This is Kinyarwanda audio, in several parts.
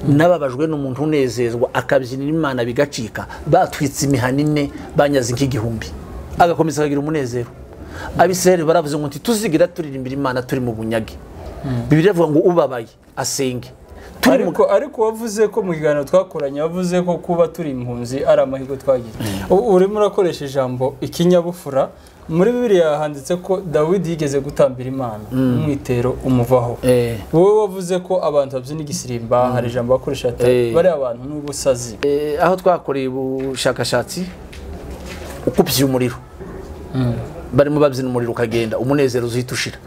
n'ababajwe n'umuntu unezezwa akabyinira imana bigacika batwitse imihana ine banyaze nk'igihumbi agakomeza akagira umunezero abisirayeli baravuze ngo ntituzigira turirimbira imana turi mu bunyage bibiri bavuga ngo ubabaye asenge ariko ariko wavuze ko mu kiganiro twakoranye wavuze ko kuba turi impunzi ari amahirwe twagize urimo urakoresha ijambo ikinyabupfura muri bibiriya handitse ko dawidi yigeze gutambira imana umwitero umuvaho wowe wavuze ko abantu babyina igisirimba hari ijambo bakoresha bariya abantu n'ubusazi aho twakoreye ubushakashatsi ukupye umuriro barimo babyina umuriro ukagenda umunezero uzihita ushira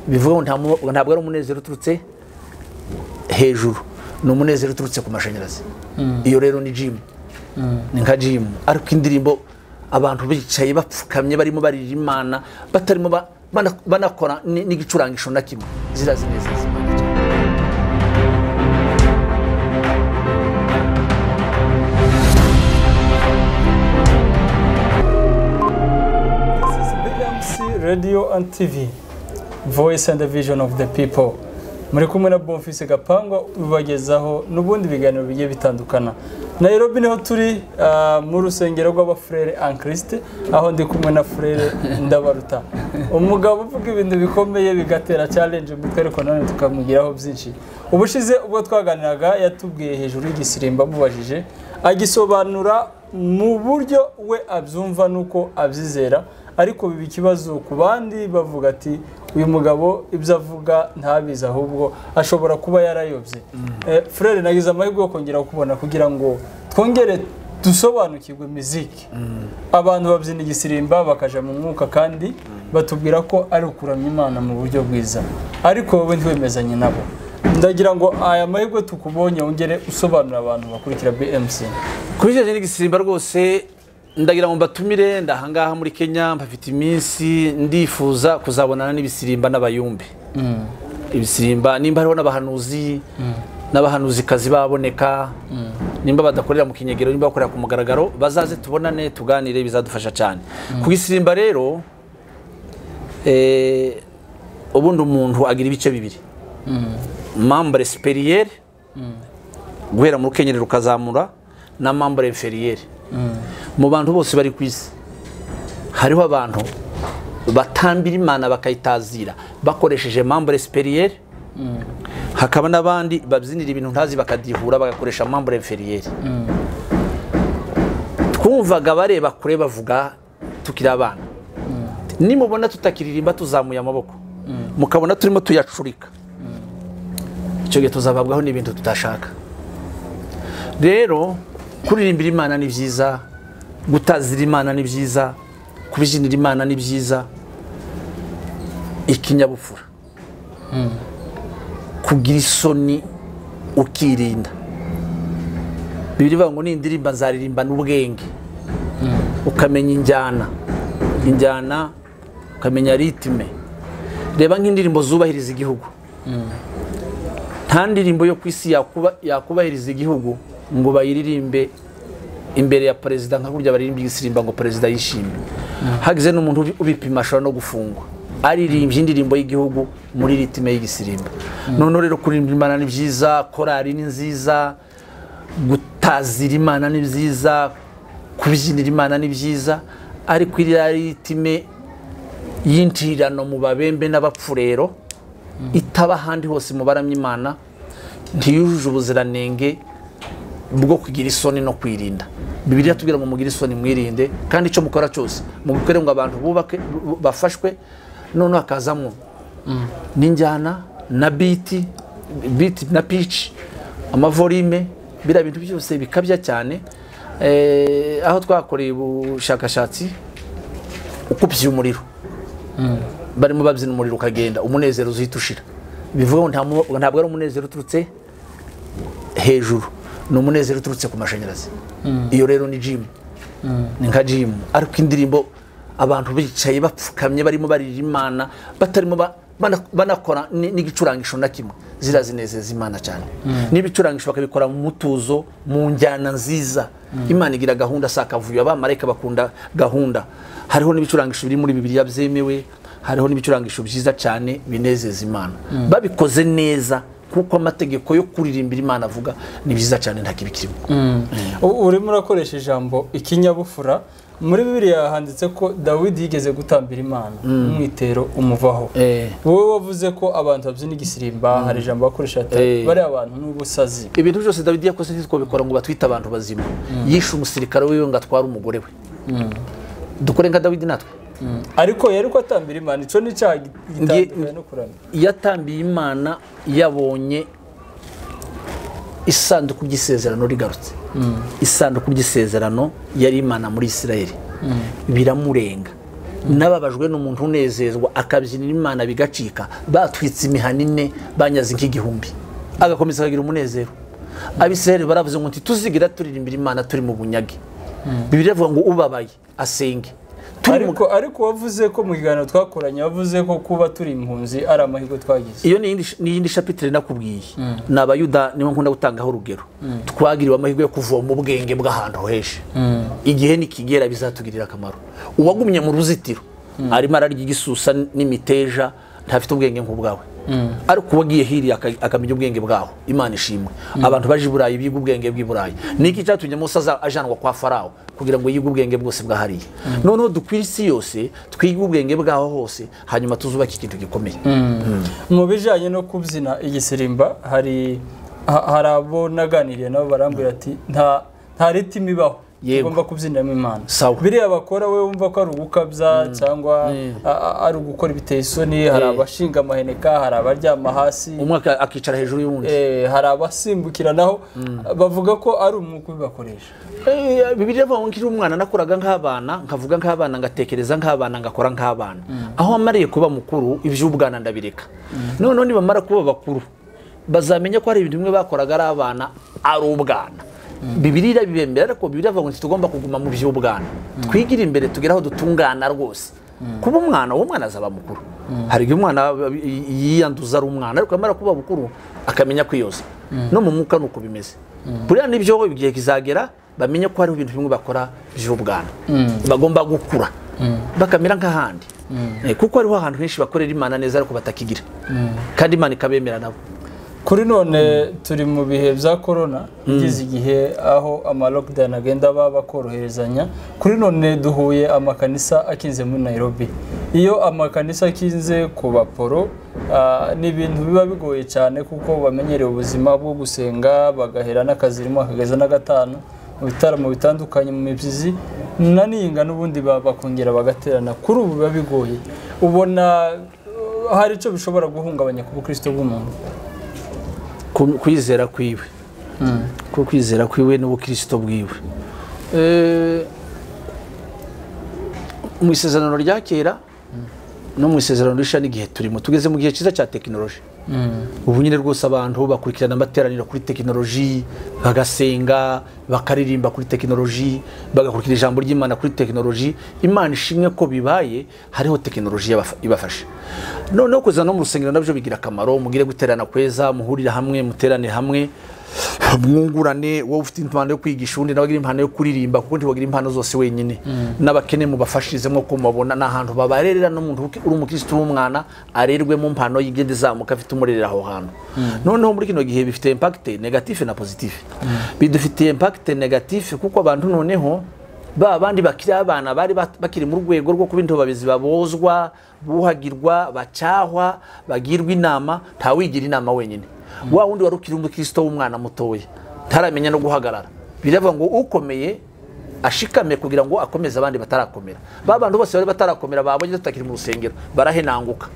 bivuga ngo ntabwo ari umunezero uturutse hejuru ni umunezero uturutse ku mashanyarazi iyo rero ni jimu ni nka jimu ariko indirimbo abantu bicaye bapfukamye barimo barira imana batarimo banakora n'igicurangisho na kimwe zirazinezeza radiyo andi tivi voyisi andi vijoni ofu de pipo muri kumwe na bonfise gapangwa ubagezaho n'ubundi biganiro bigiye bitandukana nayirobi niho turi mu rusengero rw'abafurere ankirisite aho ndi kumwe na furere ndabaruta umugabo uvuga ibintu bikomeye bigatera challenge umutwe ariko nanone tukamugiraho byinshi ubushize ubwo twaganiraga yatubwiye hejuru y'igisirimba amubajije agisobanura mu buryo we abyumva n'uko abyizera ariko biba ikibazo ku bandi bavuga ati uyu mugabo ibyo avuga ntabizi ahubwo ashobora kuba yarayobye furere nagize amahirwe yo kongera kukubona kugira ngo twongere dusobanukirwe miziki abantu babyina igisirimba bakajya mu mwuka kandi batubwira ko ari ukuramya imana mu buryo bwiza ariko wowe ntiwemezanye nabo ndagira ngo aya mahirwe tukubonye wongere usobanurira abantu bakurikira bmc kuri icyo n'igisimba rwose ndagira ngo mbatumire ndahangaha muri kenya mpafite iminsi ndifuza kuzabonana n'ibisirimba n'abayumbe ibisirimba nimba hariho n'abahanuzi n'abahanuzikazi baboneka nimba badakorera mu kinyegero nimba bakorera ku mugaragaro bazaze tubonane tuganire bizadufasha cyane ku gisirimba rero ubundi umuntu agira ibice bibiri mambure siperiyeri guhera mu rukenyerero ukazamura na mambure feriyeri mu bantu bose bari ku isi hariho abantu batambira imana bakayitazira bakoresheje mambure siperiyeri hakaba n'abandi babyinira ibintu ntazi bakadihura bagakoresha mambure feriyeri twumvaga bareba kure bavuga tukiri abana nimubona tutakiririmba tuzamuye amaboko mukabona turimo tuyacurika icyo gihe tuzababwaho n'ibintu tutashaka rero kuririmbira imana ni byiza gutazira imana ni byiza kubijinira imana ni byiza ikinyabupfura kugira isoni ukirinda bibiri bavuga ngo ni indirimba nzaririmbana ubwenge ukamenya injyana injyana ukamenya ritime reba nk'indirimbo zubahiriza igihugu nta ndirimbo yo ku isi yakubahiriza igihugu ngo bayiririmbe imbere ya perezida nka kurya baririmba igisirimba ngo perezida yishimye hagize n'umuntu ubipima ashobora no gufungwa aririmbye indirimbo y'igihugu muri ritime y'igisirimba noneho rero kuririmba imana ni byiza korari ni nziza gutazira imana ni byiza kubyinira imana ni byiza ariko iriya ritime y'intirano mu babembe n'abapfurero itaba ahandi hose mu baramya imana ntiyujuje ubuziranenge bwo kugira isoni no kwirinda bibiriya tubwira ngo mugire isoni mwirinde kandi icyo mukora cyose mugukore ngo abantu bubake bafashwe noneho hakazamo n'injyana na biti biti na pici amavorime biriya bintu byose bikabya cyane aho twakoreye ubushakashatsi ukupye umuriro barimo babyina umuriro ukagenda umunezero uzihita ushira bivuga ngo ntabwo ari umunezero uturutse hejuru ni umunezero uturutse ku mashanyarazi iyo rero ni jimu ni nka jimu ariko indirimbo abantu bicaye bapfukamye barimo barira imana batarimo banakora n'igicurangisho na kimwe zirazinezeza imana cyane n'ibicurangisho bakabikora mu mutuzo mu njyana nziza imana igira gahunda si akavuyo abamarayika bakunda gahunda hariho n'ibicurangisho biri muri bibiriya byemewe hariho n'ibicurangisho byiza cyane binezeza imana babikoze neza kuko amategeko yo kuririmbira imana avuga ni byiza cyane nta kibi kirimo U- urimo urakoresha ijambo ikinyabupfura muri bibiliya handitse ko dawidi yigeze gutambira imana umwitero umuvaho Eh. wowe wavuze ko abantu babyina igisirimba hari ijambo bakoresha bata- Eh. bariya bantu n'ubusazi ibintu byose dawidi yakoze ntitwabikora ngo batwite abantu bazima yishe umusirikare wiwe ngo atware umugore we dukore nka dawidi natwe ariko yari ko atambira imana icyo ni icyaha gi- gitandukanye no kuramya yatambiye imana yabonye isanduku ry'isezerano rigarutse isanduku ry'isezerano yari imana muri isirayeli biramurenga n'ababajwe n'umuntu unezezwa akabyinira imana bigacika batwitse imihana ine banyaze nk'igihumbi agakomeza akagira umunezero abisirayeli baravuze ngo ntituzigira turirimbira imana turi mu bunyage bibiri avuga ngo ubabaye asenge turi mu ariko ariko wavuze ko mu kiganiro twakoranye wavuze ko kuba turi impunzi ari amahirwe twagize iyo ni iyindi- ni iyindi shapitire nakubwiye ni abayuda niho nkunda gutangaho urugero twagiriwe amahirwe yo kuvoma ubwenge bw'ahantu hoheje igihe nikigera bizatugirira akamaro uwagumye mu ruzitiro arimo ararya igisusa n'imiteja ntafite ubwenge nk'ubwawe ariko uwagiye hiriya aka- akamenya ubwenge bwaho imana ishimwe abantu baje i burayi biga ubwenge bw'i burayi niki cyatumye musa aza- ajanwa kwa farawo kugira ngo yige ubwenge bwose bwa hariya noneho dukwire isi yose twige ubwenge bwaho hose hanyuma tuzubake ikintu gikomeye mu bijyanye no kubyina igisimba hari ha- hari abo naganiriye nabo barambwira ati nta nta ritimi ibaho Yego. tugomba kubyiniramo imana Sawa. biriya bakora we wumva ko ari ugukabya cyangwa a- a- ari ugukora ibiteye isoni hari abashinga amaheneka hari abaryama hasi umwe aka- akicara hejuru y'uwundi eh, hari abasimbukiranaho bavuga ko ari umwuka ubibakoresha Eh, bibiliya ivuga ngo nkiri umwana nakoraga nk'abana nkavuga nk'abana ngatekereza nk'abana ngakora nk'abana aho amariye kuba mukuru iby'ubwana ndabireka noneho nibamara kuba bakuru bazamenya ko hari ibintu bimwe bakoraga ari abana ari ubwana bibiri irabibembera ariko bibiri avuga ngo ntitugomba kuguma mu by'ubwana twigire imbere tugere aho dutungana rwose kuba umwana uwo mwana azaba mukuru hari igihe umwana aba- yiyanduza ari umwana ariko amara kuba mukuru akamenya kwiyoza no mu mwuka ni uko bimeze buriya nibyo igihe kizagera bamenye ko hariho ibintu bimwe bakora by'ubwana bagomba gukura bakamera nk'ahandi Eh, kuko hariho ahantu henshi bakorera imana neza ariko batakigira kandi imana ikabemera nabo kuri none turi mu bihe bya korona igeze igihe aho ama lockdown agenda baba bakoroherezanya kuri none duhuye amakanisa akinze muri nairobi iyo amakanisa akinze ku baporo ah, ni ibintu biba bigoye cyane kuko bamenyereye ubuzima bwo gusenga bagahera n'akazi rimwe akageza na gatanu mu bitaramo bitandukanye mu mibyizi naniyinga n'ubundi ba- bakongera bagaterana kuri ubu biba bigoye ubona uh, hari icyo bishobora guhungabanya ku bukristo bw'umuntu ku- kwizera kwiwe ku kwizera kwiwe n'ubukirisito bwiwe Eh, mu isezerano rya kera no mu isezerano rishya n'igihe turimo tugeze mu gihe cyiza cya tekinoloji ubu nyine rwose abantu bakurikirana amateraniro kuri tekinoloji bagasenga bakaririmba kuri tekinoloji bagakurikira ijambo ry'imana kuri tekinoloji imana ishimwe ko bibaye hariho tekinoloji yabafa- ibafasha noneho kuza no mu rusengero nabyo bigira akamaro mugire guterana kweza muhurire hamwe muterane hamwe mwungurane wowe ufite impano yo kwigisha undi nawe agira impano yo kuririmba kuko ntiwagira impano zose wenyine n'abakene mubafashirizemo ko mubabona ni ahantu babarerera n'umuntu uki- uri umukirisitu w'umwana arerwemo impano yigenda izamuka afite umurerera aho hantu noneho muri kino gihe bifite impakite negatife na pozitife bidufitiye impakite negatife kuko abantu noneho ba bandi bakiri abana bari bat- bakiri mu rwego rwo kuba intobabizi babozwa buhagirwa bacyahwa bagirwa inama ntawigira inama wenyine wa wundi wari ukiri umukristo w'umwana mutoya ntaramenya no guhagarara biravuga ngo ukomeye ashikame kugira ngo akomeze abandi batarakomera ba bantu bose bari batarakomera babonye tutakiri mu rusengero barahenanguka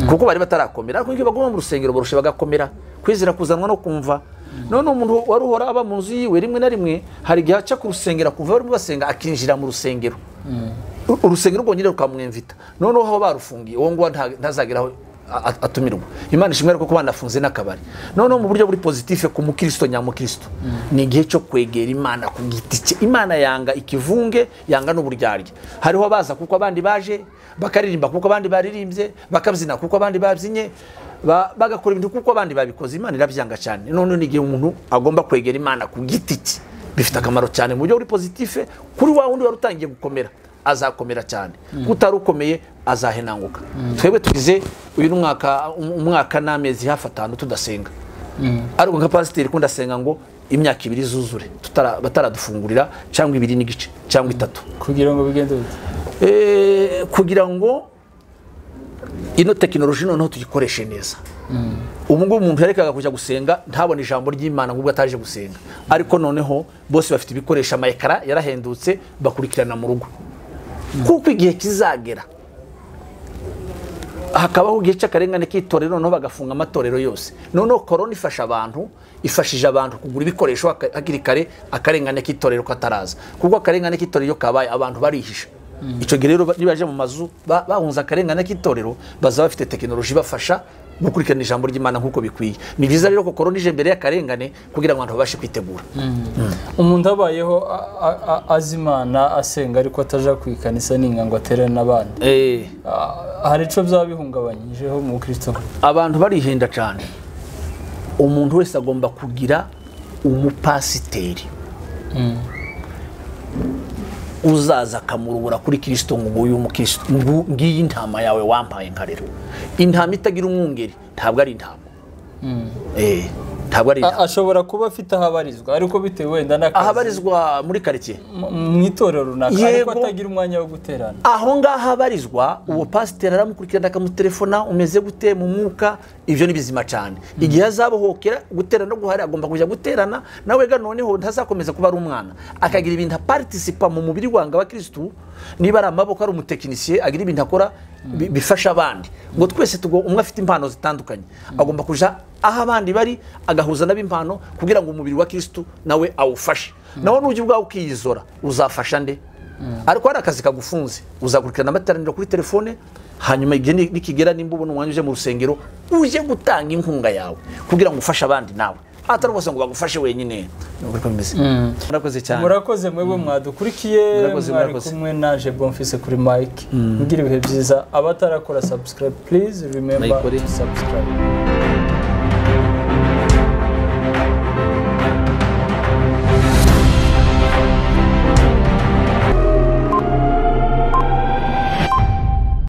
kuko bari batarakomera ariko iyo baguma mu rusengero barusha bagakomera kwizera kuzanwa no kumva none umuntu wari uhora aba mu nzu yiwe rimwe na rimwe hari igihe aca ku rusengero kuva barimo basenga akinjira mu rusengero U- urusengero rwonyine rukamwemvita noneho aho barufungiye uwo nguwo nta- ntazagera aho a- a- atumirwa imana ishimwe ariko ko banafunze n'akabari noneho mu buryo buri pozitife ku mukristo nyamukristo ni igihe cyo kwegera imana ku giti cye imana yanga ikivunge yanga n'uburyarya hariho abaza kuko abandi baje bakaririmba kuko abandi baririmbye bakabyina kuko abandi babyinnye ba- bagakora ibintu kuko abandi babikoze imana irabyanga cyane noneho ni igihe umuntu agomba kwegera imana ku giti cye bifite akamaro cyane mu buryo buri pozitife kuri wa wundi wari utangiye gukomera azakomera cyane kutari ukomeye azahenanguka twebwe tugize uyu ni umwaka umwaka n'amezi hafi atanu tudasenga ariko nka pasiteri ko ndasenga ngo imyaka ibiri zuzure tutara- bataradufungurira cyangwa ibiri n'igice cyangwa itatu kugira ngo bigende bite Eh, kugira ngo ino tekinoloji noneho tuyikoreshe neza ubu ngubu umuntu yarekaga kujya gusenga ntabone ijambo ry'imana ngo ubwo ataje gusenga ariko noneho bose bafite ibikoresho amayekara yarahendutse bakurikirana mu rugo kuko igihe kizagera hakabaho igihe cy'akarengane k'itorero noneho bagafunga amatorero yose noneho korona ifasha abantu ifashije abantu kugura ibikoresho haka- hakiri kare akarengane k'itorero kataraza kuko akarengane k'itorero iyo kabaye abantu barihisha icyo gihe rero ba- nibaje mu mazu ba- bahunze akarengane k'itorero bazaba bafite tekinoloji ibafasha gukurikirana ijambo ry'imana nk'uko bikwiye ni byiza rero ko korona ije mbere y'akarengane kugira ngo abantu babashe kwitegura umuntu abayeho a- a- a- azi imana asenga ariko ataja ku ikanisa ninga ngo aterane n'abandi Eh, Ah, hari icyo byaba bihungabanyijeho mu kirisito abantu barihenda cyane umuntu wese agomba kugira umupasiteri uzaza akamurubura kuri kirisito ngo nguyu umukristo ngu- ngiyi intama yawe wampaye nka rero intama itagira umwungeri ntabwo ari intama Eh, ntabwo ari intama ashobora kuba afite aho abarizwa ariko bitewe wenda n'akazi ahabarizwa muri karitsiye mu- mu itorero runaka ariko Yego. atagira umwanya wo guterana aho ngaho abarizwa uwo pasiteri aramukurikirana akamutelefona umeze gute mu mwuka ibyo ni bizima cyane igihe azabohokera guterana no guhari agomba kujya guterana nawe ga noneho ntazakomeza kuba ari umwana akagira ibintu aparitisipa mu mubiri wanga wa kirisitu niba ari amaboko ari umutekinisiye agira ibintu akora bi- bifasha abandi ngo twese tugo umwe afite impano zitandukanye agomba kuja aho abandi bari agahuza n'ab'impano kugira ngo umubiri wa kirisitu nawe awufashe nawe nujya ubwawe ukiyizora uzafasha nde ariko hari akazi kagufunze uzakurikirana amateraniro kuri telefone hanyuma igihe ni- nikigera nimba ubona umwanya uje mu rusengero uje gutanga inkunga yawe kugira ngo ufashe abandi nawe atari bose ngo bagufashe wenyine Ni uko bimeze murakoze cyane murakoze mwebwe mwadukurikiye Murakoze, mwari murakoze. kumwe naje bonfise kuri mike mugire ibihe byiza abatarakora subscribe please remember Bayikore. to subscribe